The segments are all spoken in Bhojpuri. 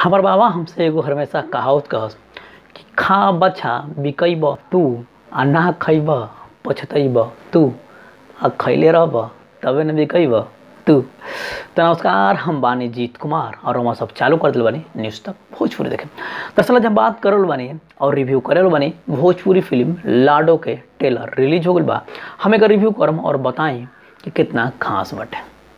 हमार बाबा हमसे एगो हमेशा कहावत कहस कि खा बच्छा बिकैब तू आ ना खैब पछतैब तू आ खैले रहब तबे न बिकैब तू तो नमस्कार हम बानी जीत कुमार और हम सब चालू कर दिल बानी न्यूज़ तक भोजपुरी देखे दरअसल जब बात करल बानी और रिव्यू करल बानी भोजपुरी फिल्म लाडो के ट्रेलर रिलीज हो गल बा हम एकर रिव्यू करम और बताई कि कितना खास बटे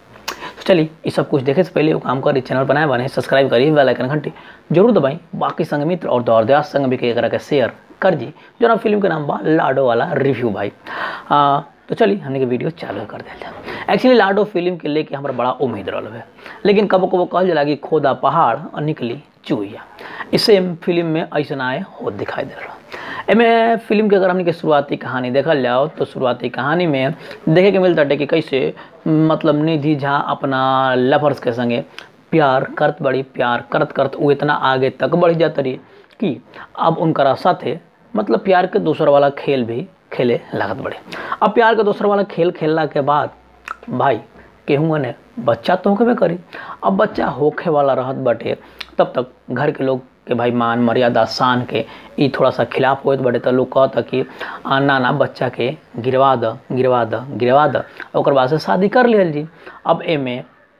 तो चलिए ये सब कुछ देखे से पहले वो काम करी चैनल बनाए बने सब्सक्राइब करिए बेल आइकन घंटी जरूर दबाई बाकी संग मित्र और दौर दयास संग भी करा के शेयर कर जी जो ना फिल्म के नाम बा लाडो वाला रिव्यू भाई आ, तो चलिए हमने के वीडियो चालू कर दिया जाए एक्चुअली लाडो फिल्म के लेके हमारा बड़ा उम्मीद रहा है लेकिन कबो कबो कहल जाला कि खोदा पहाड़ और निकली चुहिया इससे फिल्म में ऐसा आए हो दिखाई दे रहा एमे फिल्म के अगर हमने के शुरुआती कहानी देखल जाओ तो शुरुआती कहानी में देखे के मिलता है कि कैसे मतलब निधि झा अपना लवर्स के संगे प्यार करत बड़ी प्यार करत करत वो इतना आगे तक बढ़ जाता रही कि अब उनका साथे मतलब प्यार के दूसर वाला खेल भी खेले लागत बड़े अब प्यार के दूसर वाला खेल खेलला के बाद भाई केहूँ ने बच्चा तो होके करी अब बच्चा होखे वाला रहत बटे तब तक घर के लोग के भाई मान मर्यादा शान के ई थोड़ा सा खिलाफ होत बटे तो लोग कहता कि ना ना बच्चा के गिरवा द गिरवा द गिरवा द और बाद से शादी कर लियल जी अब एमे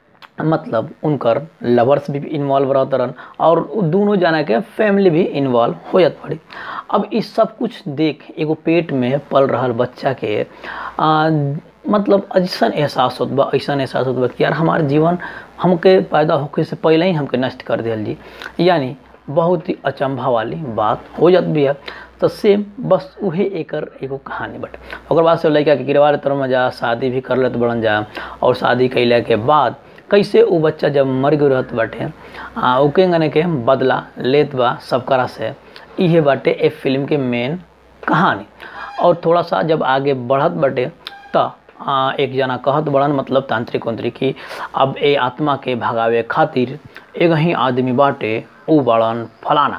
मतलब उनकर लवर्स भी इन्वॉल्व रहत रहन और दोनों जना के फैमिली भी इन्वॉल्व हो जात पड़ी अब इस सब कुछ देख एगो पेट में पल रहा बच्चा के आ, मतलब ऐसा एहसास होत बा ऐसा एहसास होत बा कि यार हमार जीवन हमके पैदा होके से पहले ही हमके नष्ट कर दियल जी यानी बहुत ही अचंभा वाली बात हो जात भी है तो सेम बस उहे एकर एगो कहानी बट ओकर बाद से लड़का के गिरवा तरह में जा शादी भी कर लेत बड़न जा और शादी कैला के बाद कैसे वो बच्चा जब मर गए रहत बाटे ओके गने के बदला लेत बा सबकरा से इहे बाटे ए फिल्म के मेन कहानी और थोड़ा सा जब आगे बढ़त बाटे तो आ, एक जना कहत बड़न मतलब तांत्रिक उंत्रिक की अब ए आत्मा के भगावे खातिर एक ही आदमी बाटे उ बड़न फलाना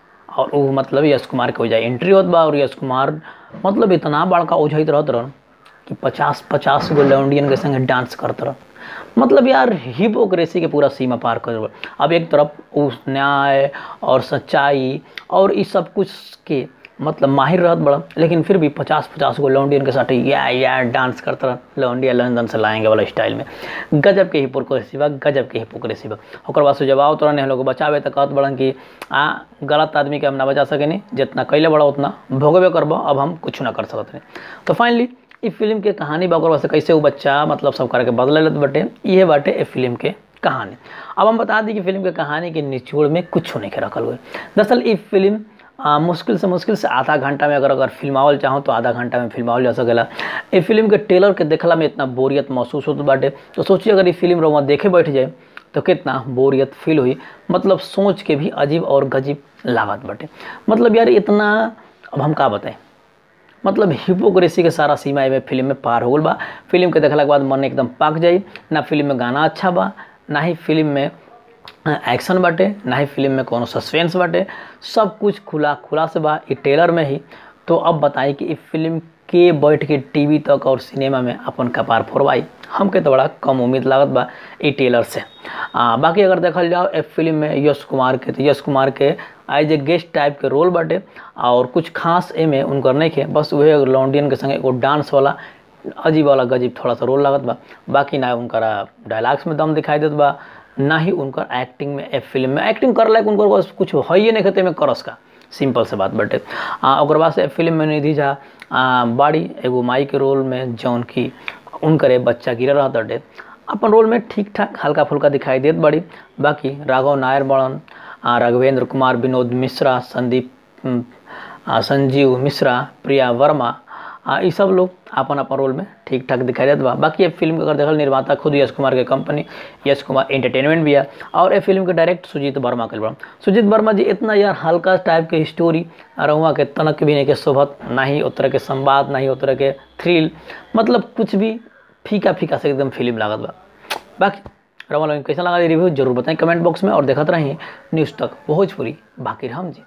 और वो मतलब यश कुमार के वजह एंट्री होत बा और यश कुमार मतलब इतना बड़का उझैत रहत रहन कि पचास पचास गो लौंडियन के संगे डांस करत रहन मतलब यार हिपोक्रेसी के पूरा सीमा पार कर अब एक तरफ उस न्याय और सच्चाई और इस सब कुछ के मतलब माहिर रहत बड़ा लेकिन फिर भी पचास पचास गो लौंडियन के साथ या या डांस करता रह लौंडिया लंदन से लाएंगे वाला स्टाइल में गजब के हिपोक्रेसी बा गजब के हिपोक्रेसी बा ओकर बाद से जब आओ तो लोग बचावे तो कहत बड़न कि आ गलत आदमी के हम ना बचा सकेनी जितना कैले बड़ा उतना भोगबे करब अब हम कुछ ना कर सकत नहीं तो फाइनली इस फिल्म के कहानी बा ओकर से कैसे वो बच्चा मतलब सब करके बदल लेत बटे ये बाटे ए फिल्म के कहानी अब हम बता दी कि फिल्म के कहानी के निचोड़ में कुछ नहीं के रखल हुए दरअसल ये फिल्म आ, मुश्किल से मुश्किल से आधा घंटा में अगर अगर फिल्मावल चाहो तो आधा घंटा में फिल्मावल जा सकेला ये फिल्म के ट्रेलर के देखला में इतना बोरियत महसूस होता बाटे तो सोचिए अगर ये फिल्म रोमा देखे बैठ जाए तो कितना बोरियत फील हुई मतलब सोच के भी अजीब और गजीब लागत बाटे मतलब यार इतना अब हम का बताएं मतलब हिपोक्रेसी के सारा सीमा में फिल्म में पार हो गल बा फिल्म के देखला के बाद मन एकदम पाक जाई ना फिल्म में गाना अच्छा बा ना ही फिल्म में एक्शन बाटे ना ही फिल्म में कोनो सस्पेंस बाटे सब कुछ खुला खुला से बा ई टेलर में ही तो अब बताई कि इस फिल्म के बैठ के टीवी तक और सिनेमा में अपन कपार फोड़वाई हमके तो बड़ा कम उम्मीद लागत बा ई टेलर से आ, बाकी अगर देखल जाओ ए फिल्म में यश कुमार के तो यश कुमार के एज ए गेस्ट टाइप के रोल बाटे और कुछ खास एमे उनकर नहीं के बस वही लॉन्डियन के संगे एगो डांस वाला अजीब वाला गजीब थोड़ा सा रोल लागत बा बाकी ना उनका डायलॉग्स में दम दिखाई देत बा ना ही उनकर एक्टिंग में ए फिल्म में एक्टिंग कर लायक उनकर कुछ है नहीं कहते में करस का सिंपल से बात बटे और बाद से फिल्म में निधि झा बाड़ी एगो माई के रोल में जौन की उनकर बच्चा गिर रहा बटे अपन रोल में ठीक ठाक हल्का फुल्का दिखाई देत बड़ी बाकी राघव नायर बड़न राघवेंद्र कुमार विनोद मिश्रा संदीप संजीव मिश्रा प्रिया वर्मा आ ये सब लोग अपन अपन रोल में ठीक ठाक दिखाई देत बा बाकी ये फिल्म के अगर देखल निर्माता खुद यश कुमार के कंपनी यश कुमार एंटरटेनमेंट भी है और ये फिल्म के डायरेक्ट सुजीत वर्मा के बड़ा सुजीत वर्मा जी इतना यार हल्का टाइप के स्टोरी रहुआ के तनक भी नहीं के शोभत ना ही उतर के संवाद ना ही उतर के थ्रिल मतलब कुछ भी फीका फीका से एकदम फिल्म लागत बा बाकी रवा लोग कैसा लगा रिव्यू जरूर बताएं कमेंट बॉक्स में और देखते रहें न्यूज़ तक भोजपुरी बाकी हम जी